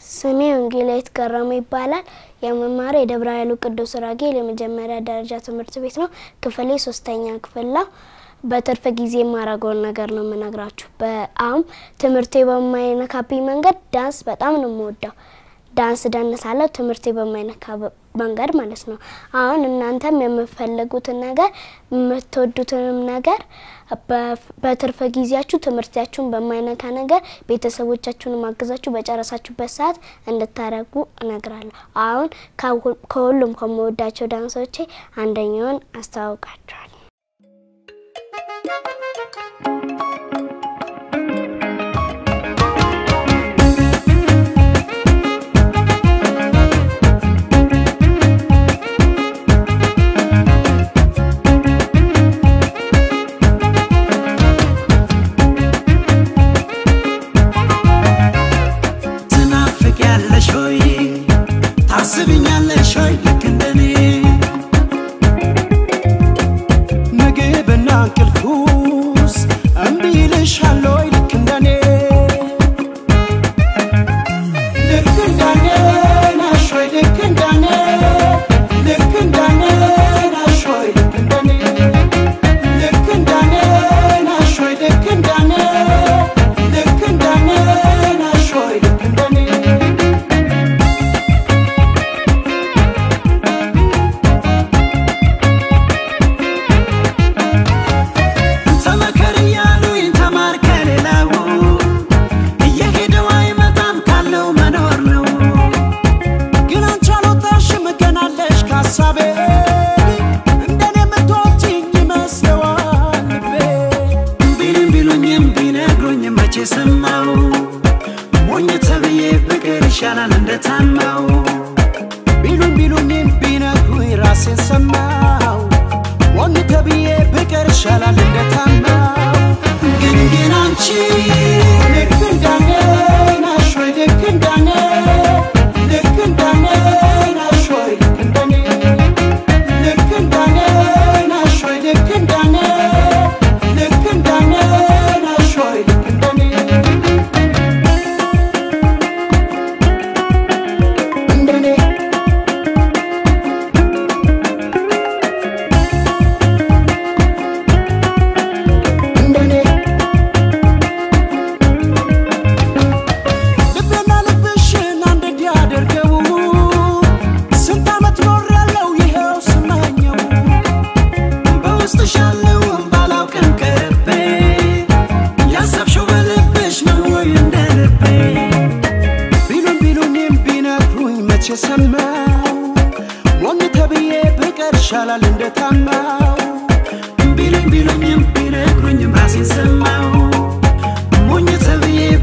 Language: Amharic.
ስሜ ወንጌላዊት ገረሙ ይባላል። የመማሪያ የደብረ ኃይሉ ቅዱስ ራጌል የመጀመሪያ ደረጃ ትምህርት ቤት ነው። ክፍሌ ሶስተኛ ክፍል ነው። በትርፍ ጊዜ የማረገውን ነገር ነው የምነግራችሁ። በአሁን ትምህርቴ በማይነካብኝ መንገድ ዳንስ በጣም ነው የምወደው። ዳንስ ደንሳለሁ፣ ትምህርቴ በማይነካ መንገድ ማለት ነው። አሁን እናንተም የምትፈልጉትን ነገር የምትወዱትንም ነገር በትርፍ ጊዜያችሁ ትምህርታችሁን በማይነካ ነገር ቤተሰቦቻችሁን ማገዛችሁ በጨረሳችሁበት ሰዓት እንድታረጉ እነግራለሁ። አሁን ከሁሉም ከምወዳቸው ዳንሶቼ አንደኛውን አስተዋውቃችኋል። ትናፍቂያለሽ ሆይ ታስብኛለሽ ሆይ ልክ እንደኔ ምግብና እንቅልፉስ እምቢ ይልሻል ሆይ ልክ እንደኔ ልክ እንደኔ ነሽ ሆይ ልክ እንደኔ ልክ እንደኔ ነሽ ሆይ ልክ እንደኔ ልክ እንደኔ ነሽ ሆይ ልክ እንደኔ ልክ እንደኔ ነሽ ሆይ ልክ እንደኔ ተመከር እያሉኝ ተማር ከሌላው እየሄደው አይመጣም ካለው መኖር ነው። ግን አንቺ አልወጣሽም ገና አለሽ ከሀሳቤ እንደኔ የምትወጂኝ ይመስለዋል ልቤ ቢሉኝ ቢሉኝም ቢነግሩኝም መቼ ሰማው ሞኝ ተብዬ ፍቅር ይሻላል እንደታማው ቢሉኝ ቢሉኝም ቢነግሩኝ ራሴን ሰማው ሞኝ ተብዬ ፍቅር ይሻላል እንደታማው ግን ግን አንቺ ልክ እንደኔ ነሽ ወይ ልክ እንደኔ ልክ እንደኔ ነሽ ወይ ልክ እንደኔ ልክ እንደኔ ነሽ ወይ ልክ እንደኔ ልክ እንደኔ ነሽ ወይ ልክ እንደኔ እንደኔ እንደኔ ልቤና ልብሽን አንድ እንዲያደርገው ስንት ዓመት ኖር ያለው ይኸው ስመኘው በውስጥሽ ያለውን ባላውቅም ቀርቤ ያሰብሽው በልብሽ ነው ወይ እንደ ልቤ ቢሉኝ ቢሉኝም ቢነግሩኝ መቼ ሰማው ሞኝ ተብዬ ብቀር ይሻላል እንደታማው ቢሉኝ ቢሉኝም ቢነግሩኝም ራሴን ሰማው ሞኝ ተብዬ